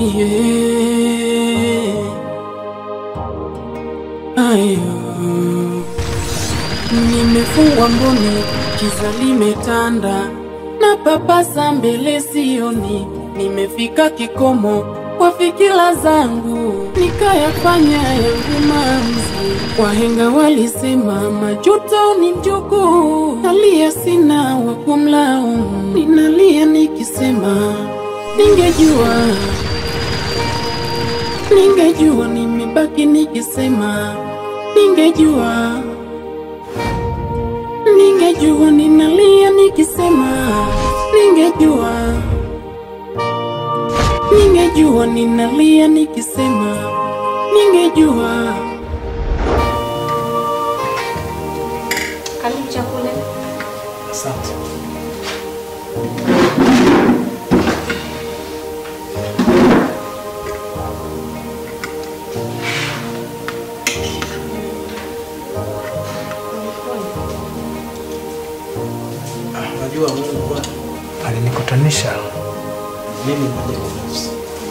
yeah. Ayo. Nimefungwa mboni, kiza limetanda na papasa mbele sioni, nimefika kikomo kwa fikira zangu, nikayafanya yangu maamuzi. Wahenga walisema majuto ni mjukuu, nalia sina wa kumlaumu, ninalia nikisema ningejua, ningejua, nimebaki nikisema ningejua ningejua ninalia nikisema ningejua ningejua ninalia nikisema ningejua Karibu chakula. Asante. Unajua Mungu bwana alinikutanisha mimi mwenyewe binafsi.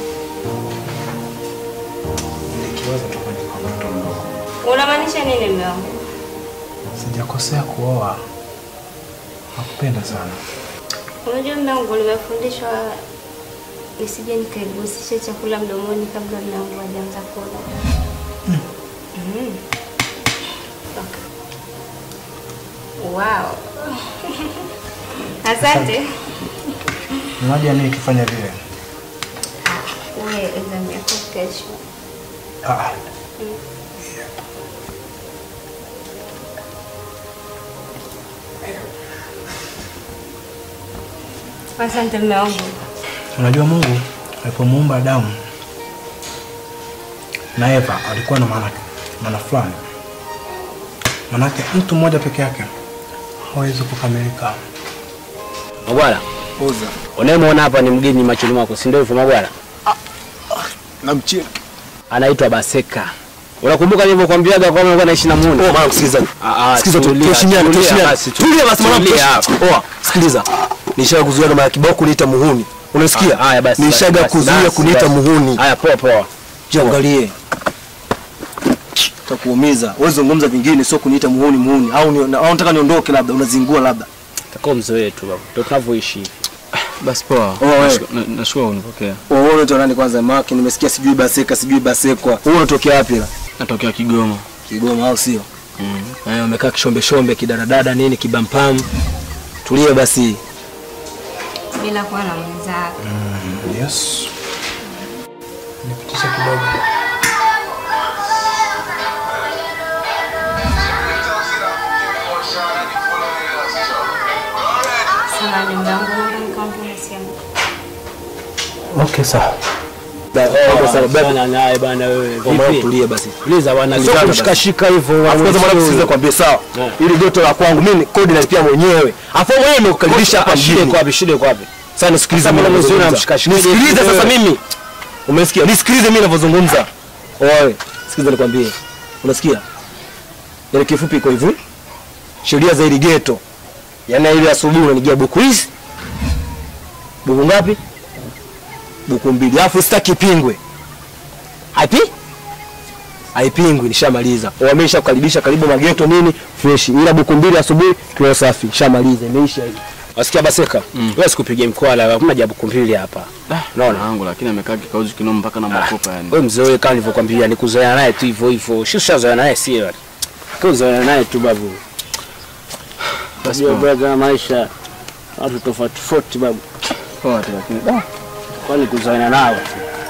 Nilikiwaza toka niko mtoto mdogo. Unamaanisha nini mume wangu? Sijakosea kuoa. Nakupenda sana. Unajua mume wangu, nimefundishwa nisije nikaigusisha chakula mdomoni kabla mume wangu hajaanza kula. Mm. Wow. Asante. Unajua nini kifanya vile? Wewe exam yako kesho. Ah, Asante mume wangu. Unajua Mungu alipomuumba Adamu na Eva alikuwa na maana maana fulani. Manake mtu mmoja peke yake hawezi kukamilika. Magwala, Oza. unayemwona hapa ni mgeni machoni mwako, si ndio hivyo Magwala? Namchia. Anaitwa Baseka. Unakumbuka nilivyokuambiaga kwamba alikuwa anaishi na Muni? Oh, mwanangu sikiliza. Ah, ah, Sikiliza tu, tulia, tuheshimiane, tulia tuheshimiane. basi, tu- Tulia basi mwanangu. tulia tulia. Oa, sikiliza. Nishaga kuzuia na kibao kuniita muhuni. Unasikia? Ah, haya basi, Nishaga basi, kuzuia basi, kuniita basi. muhuni. Haya, poa poa. Jiangalie. Takuumiza. Wewe zungumza vingine sio kuniita muhuni muhuni. Au ni, au unataka niondoke labda unazingua labda. Takao mzoe tu baba. Ndio tunavyoishi hivi. Basi poa. Oh, wewe. Nashukuru- na- Nashukuru unipokea. Wewe unaitwa nani kwanza maki? Nimesikia sijui baseka, sijui basekwa. Wewe unatokea wapi la? Natokea Kigoma. Kigoma au sio? Mm. Eh, umekaa kishombe shombe kidaradada nini kibampamu. Tulie basi. Bila kuwa na mwenzako. Yes. Nipitisha kidogo. Samahani mume wangu, naomba nikaongee simu. Okay, sawa. Bana naye bana wewe. Vipi? Tulie basi. Tuliza bwana, sio Tulizana kushikashika hivyo. Afu kwanza mwanangu sikiza kwambie sawa. Yeah. Ili joto la kwangu mimi kodi nalipia mwenyewe. Afu wewe mwenyewe nimekukaribisha hapa Shida mjini. iko wapi? Shida iko wapi? Sasa nisikilize Sasa mimi mbona mzee ninavyozungumza. unamshikashika? Nisikilize Wewe. sasa mimi. Umesikia? Nisikilize mimi ninavyozungumza. Wewe, sikiliza nikwambie. Unasikia? Yaani kifupi iko hivi. Sheria za ile ghetto. Yaani ile asubuhi unanigia buku hizi. Buku ngapi? Buku mbili. Alafu sitaki pingwe. Haipi? Haipingwi, nishamaliza. Wamesha kukaribisha karibu mageto nini? Fresh. Ila buku mbili asubuhi kiwa safi. Nishamaliza, imeisha hiyo. Wasikia Baseka? Wewe sikupigia mkwala, hakuna jabu kumbili hapa. Unaona? Wangu lakini amekaa kikauzi kinoma mpaka na makopa yani. Wewe mzee wewe kama nilivyokuambia ni kuzoea naye tu hivyo hivyo. Sio ushazoea naye si wewe. Kuzoea naye tu babu. Basi Unajua poa. brother maisha watu tofauti tofauti babu. Poa tu lakini. Kwani kuzoeana nao tu.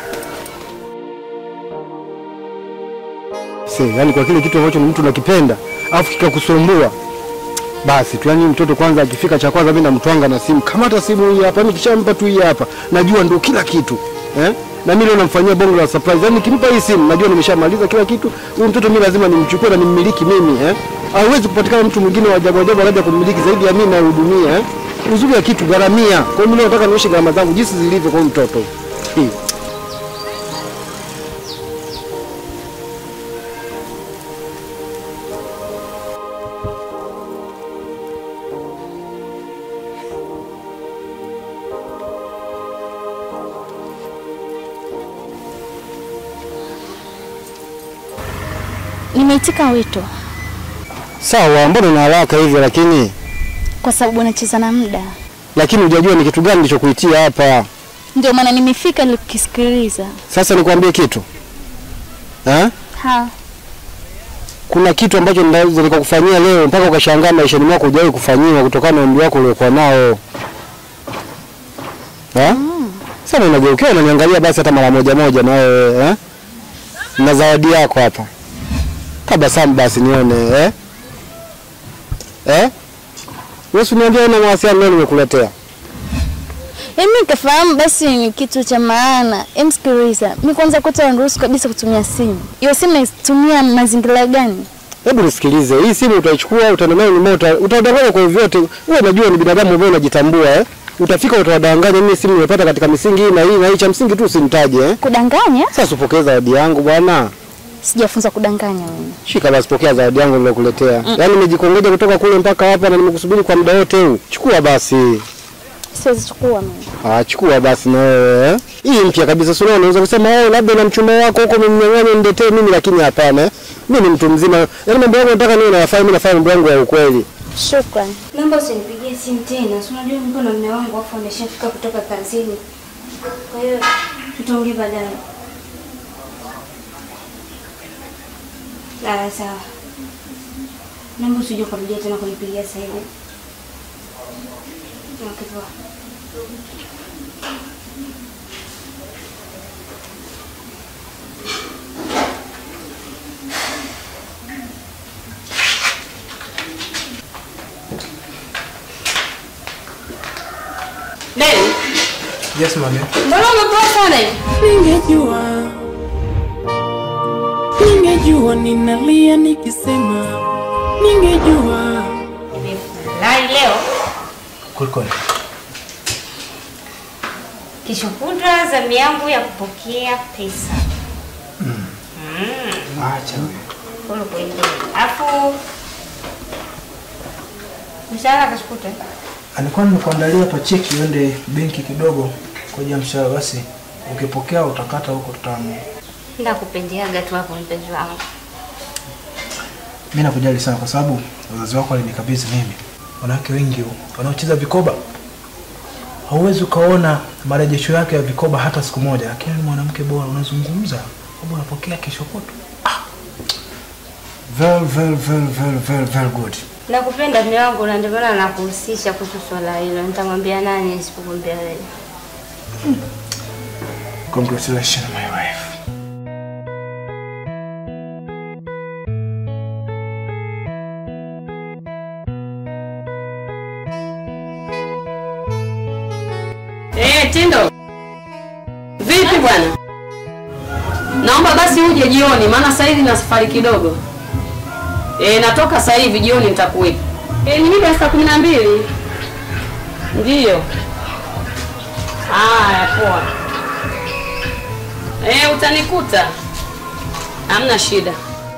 Se, yani kwa kile kitu ambacho mtu nakipenda alafu kikakusumbua basi tu, yani mtoto kwanza akifika cha kwanza mimi namtwanga na simu, kamata simu hii hapa, yani kishampa tu hii hapa, najua ndio kila kitu eh? na mimi leo namfanyia bongo la surprise, yani nikimpa hii simu najua nimeshamaliza kila kitu. Huyu mtoto mimi lazima nimchukue na nimmiliki mimi eh? Hauwezi kupatikana mtu mwingine wa ajabu ajabu anaja kumiliki zaidi ya mimi nayehudumia eh? Uzuri wa kitu gharamia. Kwa hiyo mimi leo nataka nioshe gharama zangu jinsi zilivyo kwa huyu mtoto hmm. Nimeitika wito Sawa, mbona una haraka hivyo lakini kwa sababu nacheza na muda, lakini hujajua ni kitu gani nilichokuitia hapa. ndio maana nimefika ili kukisikiliza. Sasa nikwambie kitu ha? Ha, Kuna kitu ambacho naweza nikakufanyia leo mpaka ukashangaa maishani mwako hujawahi kufanyiwa kutokana na umri wako uliokuwa nao ha? Sasa unageukia unaniangalia basi hata mara moja moja na wewe eh? Na zawadi yako hapa. Tabasamu basi nione eh? Eh? Wewe uniambia una mawasiliano leo nimekuletea. mimi nikafahamu basi ni kitu cha maana. Em, sikiliza, mi kwanza kwetu waniruhusu kabisa kutumia simu. Hiyo simu naitumia mazingira gani? Hebu nisikilize, hii simu utaichukua, utaenda nayo nyumbani, uta- utawadanganya kwa vyovyote. Wewe unajua ni binadamu ambaye unajitambua eh? Utafika utawadanganya, mimi simu nimepata katika misingi hii na hii na hii, cha msingi tu usinitaje eh? Kudanganya? Sasa upokee zawadi yangu bwana. Sijafunza kudanganya mimi. Shika basi, pokea zawadi yangu nilokuletea. Yaani nimejikongoja kutoka kule mpaka hapa na nimekusubiri kwa muda wote huu. Chukua basi. Siwezi chukua mimi. Ah, chukua basi na wewe. eh. Hii mpya kabisa, sio unaweza kusema wewe labda na mchumba wako huko umemnyang'anya niletee mimi, lakini hapana. eh. Mimi ni mtu mzima. Yaani mambo yangu nataka niwe nayafanya, mimi nafanya mambo yangu ya ukweli. Shukrani. Naomba usinipigie simu tena. Si unajua niko na mume wangu afu ameshafika kutoka kazini. Kwa hiyo tutaongea baadaye. Ah, sawa. Naomba usije kurudia tena kunipigia sasa hivi. Okay, poa. Nani? Yes, mami. Mbona umepoa sana hivi? Ningejua, ningejua ninalia nikisema, ningejua Nimefurahi leo. Kulikoni? Kesho kutwa zamu yangu ya kupokea pesa. Acha wewe. Kule kwingine. Alafu mshahara kesho kutwa. Alikuwa nimekuandalia hapa cheki uende benki kidogo kwa ajili ya mshahara, basi ukipokea utakata huko tutamu. Ndakupendeaga tu hapo mpenzi wangu. Mimi nakujali sana kwa sababu wazazi wako walinikabidhi mimi. Wanawake wengi wanaocheza vikoba hauwezi ukaona marejesho yake ya vikoba hata siku moja, lakini ni mwanamke bora, unazungumza kwamba unapokea kesho kutwa. Ah. Very, very, very, very, very, very good. Nakupenda mume wangu na ndio maana nakuhusisha kuhusu swala hilo. Nitamwambia nani isipokuambia wewe. Congratulations my wife. Eh, Tindo. Vipi bwana? Naomba basi uje jioni maana sasa hivi na safari kidogo. Eh, natoka sasa hivi jioni nitakuwepo. Eh, ni mida ya saa kumi na mbili. Ndiyo. Haya, poa. Eh, utanikuta. Hamna shida.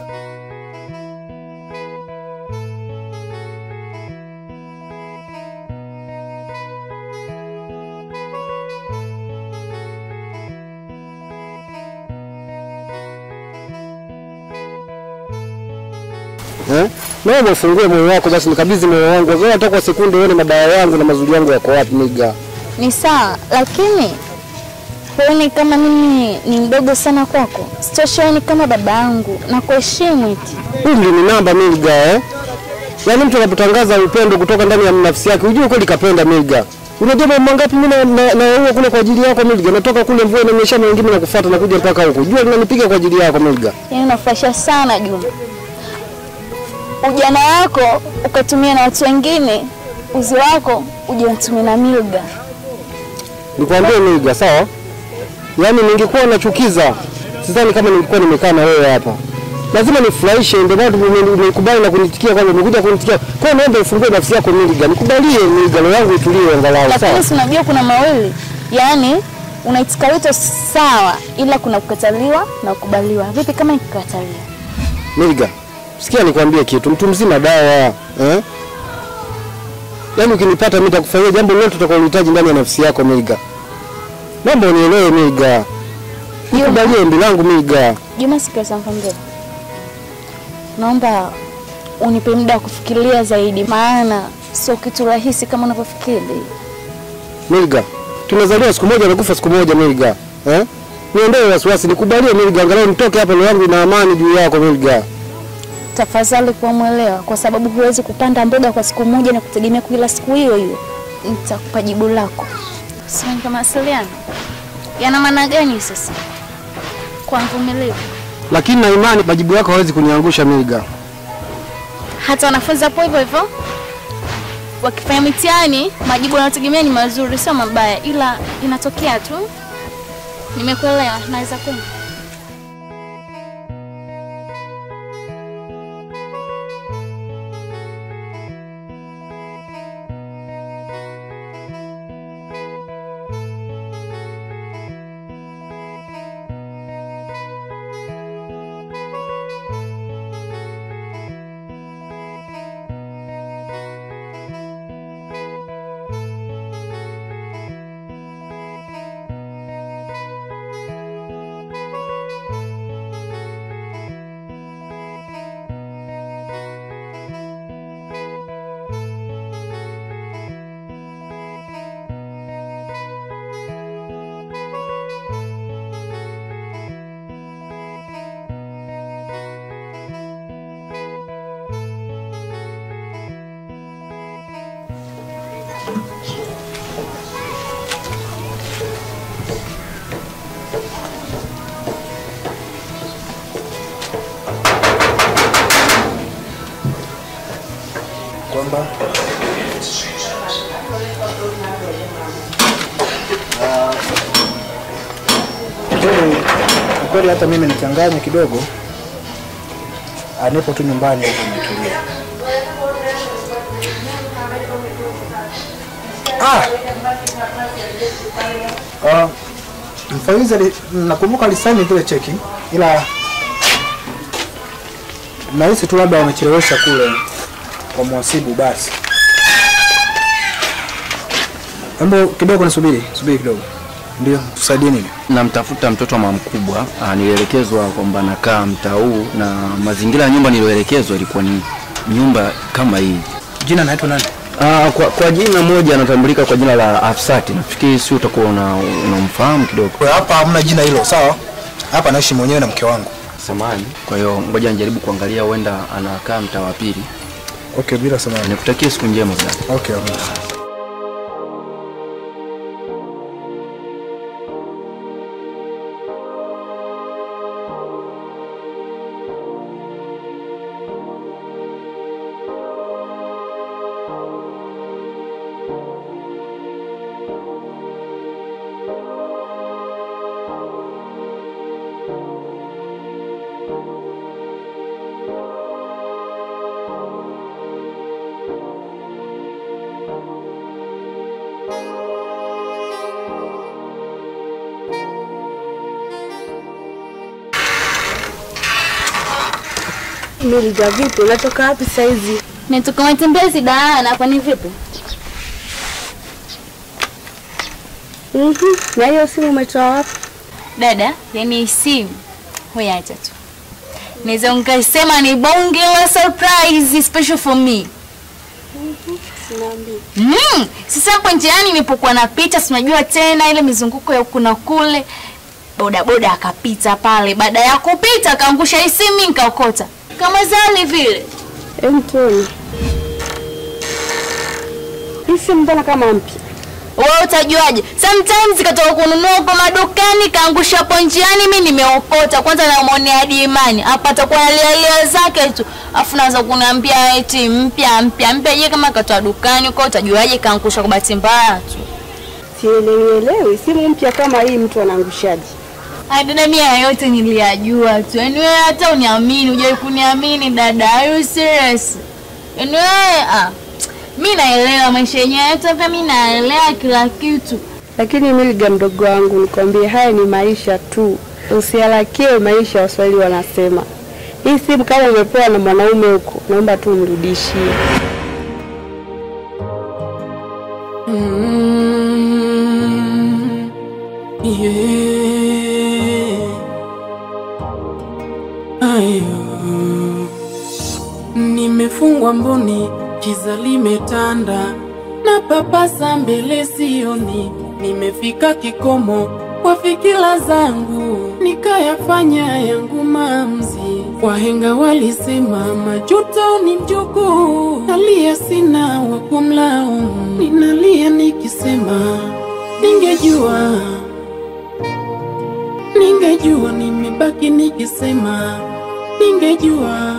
Eh? Naomba ufungue moyo wako basi nikabidhi moyo wangu. Wewe hata kwa sekunde uone madawa yangu na mazuri yangu yako wapi miga. Ni sawa, lakini huoni kama mimi ni mdogo sana kwako? Sitoshaoni kama baba yangu na kuheshimu eti. Umri ni namba miga eh? Yaani mtu anapotangaza upendo kutoka ndani ya nafsi yake, ujue kweli kapenda miga. Unajua mambo mangapi mimi na na- naua kule kwa ajili yako miga. Natoka kule mvua inanyesha na wengine nakufuata na kuja mpaka huko. Jua linanipiga kwa ajili yako miga. Yaani unafurahisha sana Juma. Ujana wako ukatumia na watu wengine, uzi wako uje utumie na Milga. Nikwambie miga, sawa? Yaani ningekuwa nachukiza, sidhani kama ningekuwa nimekaa na wewe hapa. Lazima nifurahishe, ndio maana ume- umekubali na kunitikia kwamba umekuja kunitikia. Kwa hiyo naomba ufungue nafsi yako miga. Nikubalie miga, roho yangu itulie angalau, sawa? Lakini si unajua kuna mawili, yaani unaitika wito sawa, ila kuna kukataliwa na kukubaliwa. Vipi kama nikikataliwa? Milga, sikia nikwambie kitu, mtu mzima dawa eh? Yaani ukinipata mimi nitakufanyia jambo lolote utakalohitaji ndani ya nafsi yako Milga. Naomba unielewe Milga. Nikubalie ombi langu Milga. Juma, sikiliza nikwambie. naomba unipe muda wa kufikiria zaidi, maana sio kitu rahisi kama unavyofikiri. Milga, tunazaliwa siku moja nakufa siku moja Milga. Eh? Niondoe wasiwasi, nikubalie Milga, angalau nitoke hapa roho yangu ina amani juu yako Milga. Tafadhali kuwa mwelewa, kwa sababu huwezi kupanda mboga kwa siku moja na kutegemea kila siku hiyo hiyo. Nitakupa jibu lako. Sasa mawasiliano yana maana gani sasa kwa mvumilivu? Lakini na imani majibu yako hawezi kuniangusha Milga. Hata wanafunzi hapo hivyo hivyo wakifanya mitihani, majibu wanayotegemea ni mazuri, sio mabaya, ila inatokea tu. Nimekuelewa, naweza kwenda. kwamba kweli kweli hata mimi nichanganye kidogo, Ah, nipo tu nyumbani huko nimetulia. Ah! Ah, mfawidhi ali- nakumbuka alisaini zile cheki, ila nahisi tu labda wamechelewesha kule kwa mhasibu basi. Hebu kidogo nisubiri, subiri kidogo. Ndio, tusaidie nini? Namtafuta mtoto wa mama mkubwa. Ah, nilielekezwa kwamba nakaa mtaa huu na mazingira ya nyumba niliyoelekezwa ilikuwa ni nyumba kama hii. Jina naitwa nani? Ah, kwa, kwa jina moja anatambulika kwa jina la Afsati. Nafikiri si utakuwa una- unamfahamu kidogo. Kwa hapa hamna jina hilo, sawa? Hapa naishi mwenyewe na mke wangu. Samani. Kwa hiyo ngoja nijaribu kuangalia huenda anakaa mtaa wa pili. Okay, bila samani. Nikutakie siku njema sana. Okay, okay. Milga, vipi? Unatoka wapi saizi? Nitoka matembezi Daana, kwani vipi? Mhm. Na hiyo simu umetoa wapi? Dada, yani simu hoya acha tu. Naweza nikasema ni bonge la surprise special for me. Sinaambi. Mm, sasa hapo njiani nilipokuwa napita, si unajua tena ile mizunguko ya huku na kule, boda boda akapita pale. Baada ya kupita akaangusha hii simu, mimi nikaokota kama zali vile. Hem, tuone. Hii simu mbona kama mpya? Wewe utajuaje? Sometimes katoka kununua huko madukani kaangusha hapo njiani, mimi nimeokota. Kwanza namwonea hadi imani hapa, atakuwa alialia zake tu, afu naanza kuniambia eti mpya mpya mpya. Je, kama katoa dukani huko, utajuaje kaangusha kwa bahati mbaya tu? Sielewi, simu mpya kama hii mtu anaangushaje? Ai dada, mimi haya yote niliyajua tu. Yaani wewe hata uniamini, hujai kuniamini dada. Are you serious? Yaani wewe ah, mimi naelewa maisha yenyewe yote, hapa mimi naelewa kila kitu. Lakini Milga, mdogo wangu, nikwambie haya ni maisha tu, usiharakie maisha. Waswahili wanasema hii simu kama umepewa na mwanaume huko, naomba tu umrudishie. Mm, yeah. Ayo. nimefungwa mboni, kiza limetanda na papasa mbele sioni, nimefika kikomo kwa fikira zangu, nikayafanya yangu maamuzi. Wahenga walisema majuto ni mjukuu, nalia sina wa kumlaumu, ninalia nikisema ningejua, ningejua, nimebaki nikisema ningejua.